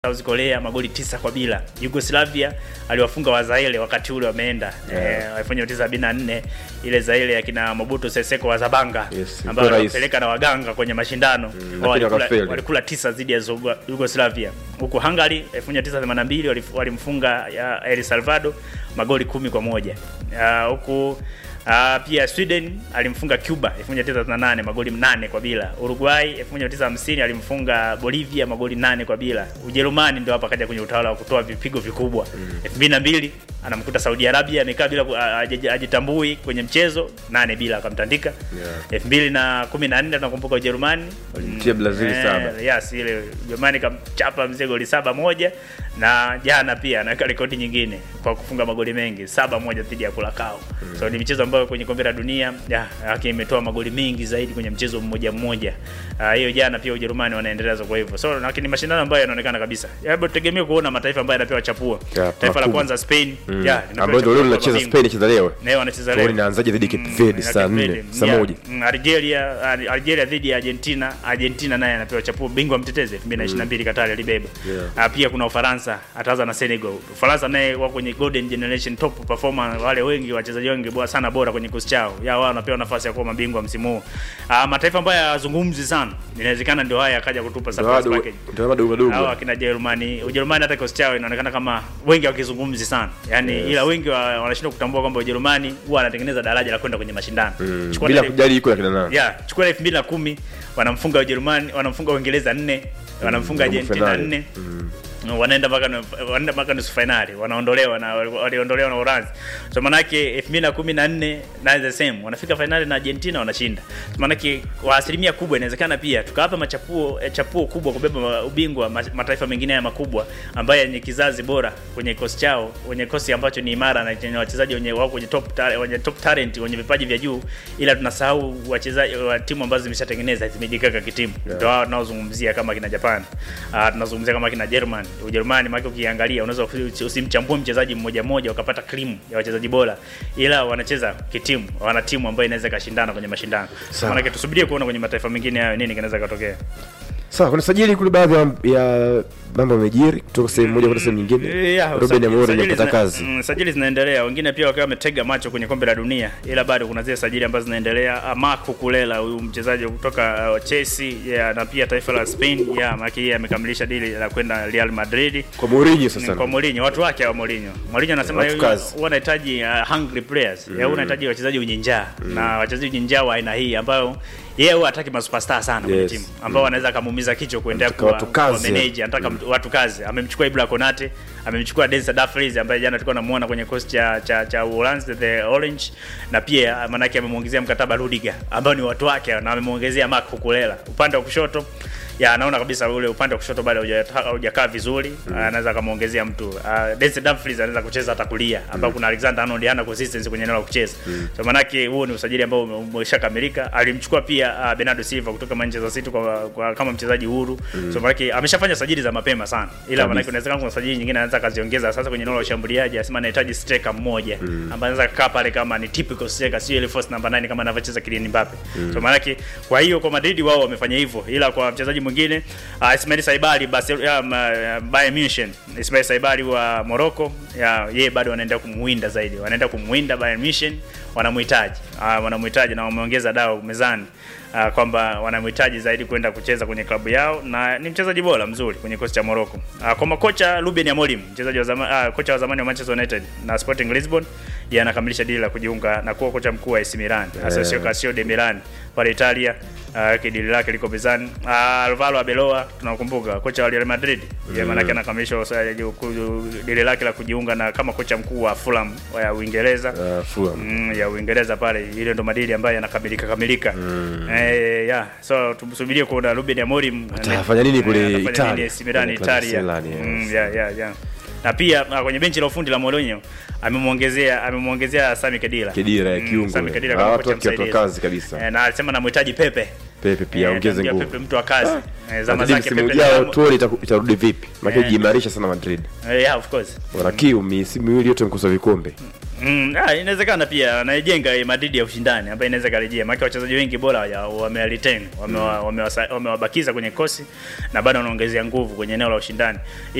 South Korea magoli tisa kwa bila. Yugoslavia aliwafunga Wazaire wakati ule wameenda Yeah. eh, 1974 ile Zaire ya kina Mobutu Sese Seko wa Zabanga Yes, ambao rais. walipeleka na waganga kwenye mashindano Mm, Wao lakini walikula, wakafeli. walikula tisa dhidi ya Zugo- Yugoslavia. Huku Hungary 1982 walif- walimfunga ya El Salvador magoli kumi kwa moja. Ah, Huku ah, pia Sweden alimfunga Cuba 1998 magoli nane kwa bila. Uruguay 1950 alimfunga Bolivia magoli nane kwa bila. Ujerumani ndio hapa kaja kwenye utawala wa kutoa vipigo vikubwa. 2002 anamkuta Saudi Arabia amekaa bila ku- a- aje- ajitambui kwenye mchezo nane bila akamtandika. Yeah. 2014 tunakumbuka Ujerumani Walimtia Brazil Eh, saba. Yes, ile Ujerumani kamchapa mzee goli saba moja na jana pia anaweka rekodi nyingine kwa kufunga magoli mengi saba moja dhidi ya Curacao. So ni michezo ambayo kwenye kombe la dunia ya yake imetoa magoli mengi zaidi kwenye mchezo mmoja mmoja. Ah, Hiyo jana pia Ujerumani wanaendeleza kwa hivyo. So lakini mashindano ambayo yanaonekana kabisa. Hebu tutegemee kuona mataifa ambayo yanapewa chapua. Ya, Taifa la makubwa. kwanza Spain, Mm. ya, linapewa ambayo ndio chapua leo kwa linacheza mabingwa. Spain cheza leo. Leo wanacheza Tuone leo. inaanzaje dhidi ya Cape Mm, Verde na saa Cape nne, Verde. saa Yeah. moja. Mm, Algeria Al- Algeria dhidi ya Argentina. Argentina naye anapewa chapuo bingwa mtetezi 2022 Qatar alibeba. Yeah. Ah, pia kuna Ufaransa ataanza na Senegal. Ufaransa naye wako kwenye golden generation top performer, wale wengi wachezaji wengi bora sana bora kwenye kikosi chao. Ya wao wanapewa nafasi ya kuwa mabingwa msimu huu. Ah, mataifa ambayo hayazungumzi sana. Inawezekana ndio haya akaja kutupa surprise Ndio package. ndio bado madogo. Hawa akina Jerumani, Ujerumani hata kikosi chao inaonekana kama wengi wakizungumzi sana. Yaani Yes. ila wengi wa- wanashindwa kutambua kwamba Ujerumani huwa anatengeneza daraja la kwenda kwenye mashindano. Mm, Chukua Bila ile- kujali iko ya kina nani. ya chukua elfu mbili na kumi wanamfunga Ujerumani, wanamfunga Uingereza nne, wanamfunga robo Argentina finali. nne Mm. wanaenda mpaka nu- wanaenda mpaka nusu finali, wanaondolewa na waliondolewa na Uranzi. So manake 2014 na the same wanafika finali na Argentina wanashinda. So manake kwa asilimia kubwa inawezekana pia tukawapa machapuo eh, chapuo kubwa kubeba ubingwa ma- mataifa mengine haya makubwa ambayo yenye kizazi bora kwenye kikosi chao, wenye kikosi ambacho ni imara na chenye wachezaji wenye wako kwenye top ta- wenye top talent wenye vipaji vya juu, ila tunasahau wachezaji wa timu ambazo zimeshatengeneza zimejikaka kitimu. Yeah. Ndio hao tunaozungumzia kama kina Japan. Ah, tunazungumzia kama kina German. Ujerumani maana ukiangalia unaweza usi- usimchambue mchezaji mmoja mmoja ukapata cream ya wachezaji bora. Ila wanacheza kitimu, wana timu ambayo inaweza ikashindana kwenye mashindano. Sawa. Maana tusubirie kuona kwenye mataifa mengine hayo nini kinaweza katokea. Sawa, kuna sajili kule baadhi ya- ya mambo yamejiri kutoka sehemu moja kwenda sehemu nyingine. Yeah, Ruben sajili- Amorim sajili amepata zina- kazi. mm, sajili zinaendelea, wengine pia wakiwa wametega macho kwenye kombe la dunia, ila bado kuna zile sajili ambazo zinaendelea. Ah, Marco Kulela huyu mchezaji kutoka uh, Chelsea yeah, na pia taifa la Spain yeah, maana yeye amekamilisha dili la kwenda Real Madrid Kwa Mourinho Ni sasa. kwa Mourinho, watu wake wa Mourinho. Mourinho anasema Watu yeye kazi. huwa anahitaji uh, hungry players. Yeye huwa anahitaji wachezaji wenye njaa na wachezaji wenye njaa wa aina hii ambayo yeye huwa hataki masuperstar sana kwenye Yes. timu ambao wanaweza kumuumiza kichwa kuendelea Anataka kuwa watu kazi. kuwa manage, anataka mtu- watu kazi. Amemchukua Ibra Konate, amemchukua Denzel Dumfries ambaye jana tulikuwa namuona kwenye kosi cha cha cha Uholanzi the Orange na pia manake amemuongezea mkataba Rudiger ambao ni watu wake na amemuongezea Marc Cucurella. Upande wa kushoto ya anaona kabisa ule upande wa kushoto bado hauja- haujakaa vizuri anaweza akamuongezea mtu uh, Denzel Dumfries anaweza kucheza hata kulia ambao kuna Alexander Arnold hana consistency kwenye eneo la kucheza so manake huo ni usajili ambao ume- umeshakamilika alimchukua pia uh, Bernardo Silva kutoka Manchester City kwa, kwa kama mchezaji huru so manake ameshafanya sajili za mapema sana ila Kabisa. manake inawezekana kuna sajili nyingine anaweza kaziongeza sasa kwenye eneo la ushambuliaji anasema anahitaji striker mmoja ambaye anaweza kukaa pale kama ni typical striker sio ile false number 9 kama anavyocheza Kylian Mbappe so manake kwa hiyo kwa Madrid wao wamefanya hivyo ila kwa mchezaji mwingine uh, Ismail Saibali basi uh, Bayern Munich Ismail Saibali wa Morocco ya yeye bado wanaenda kumwinda zaidi wanaenda kumwinda Bayern Munich wanamhitaji uh, wanamhitaji na wameongeza dao mezani uh, kwamba wanamhitaji zaidi kwenda kucheza kwenye klabu yao na ni mchezaji bora mzuri kwenye kosi cha Morocco. Uh, kwa makocha Ruben Amorim, mchezaji wa zamani uh, kocha wa zamani wa Manchester United na Sporting Lisbon, yeye anakamilisha dili la kujiunga na kuwa kocha mkuu wa AC Milan, Asensio Calcio de Milan pale Italia. Uh, kidili lake liko mezani. Uh, Alvaro Arbeloa tunakumbuka kocha wa Real Madrid. Yeye maana yake anakamilisha usa- ku- dili lake la kujiunga na kama kocha mkuu wa Fulham wa Uingereza. Uh, Fulham. Mm, ya Uingereza pale, ile ndo madili ambayo yanakamilika kamilika. Eh, yeah. So tumsubirie kuona Ruben Amorim Atafanya nini kule eh, atafanya Italia? nini AC Milan Kwenye Italia. Milan, yes. Mm, yeah, yeah, yeah. Na pia uh, kwenye benchi la ufundi la Mourinho amemwongezea amemwongezea Sami Khedira. Kedira ya Mm, kiungo. Sami Khedira Ah, kama watu kocha wake watu wa msaidizi. kazi kabisa. Eh, na alisema namhitaji Pepe. Pepe pia Eh, ongeze atamwambia nguvu. Pepe mtu wa kazi. Eh, zama Madrid zake msimu Pepe ujao ni- tuone itaku- itarudi vipi. Maana Eh. jiimarisha sana Madrid. Eh, yeah, of course. Wana kiu misimu miwili yote mkosa vikombe. Mm, ah, inawezekana pia anaijenga Madrid ya ushindani ambayo inaweza karejea, maana wachezaji wengi bora waja- wameretain wamewa- wamewasa- wamewabakiza kwenye kosi na bado wanaongezea nguvu kwenye eneo la ushindani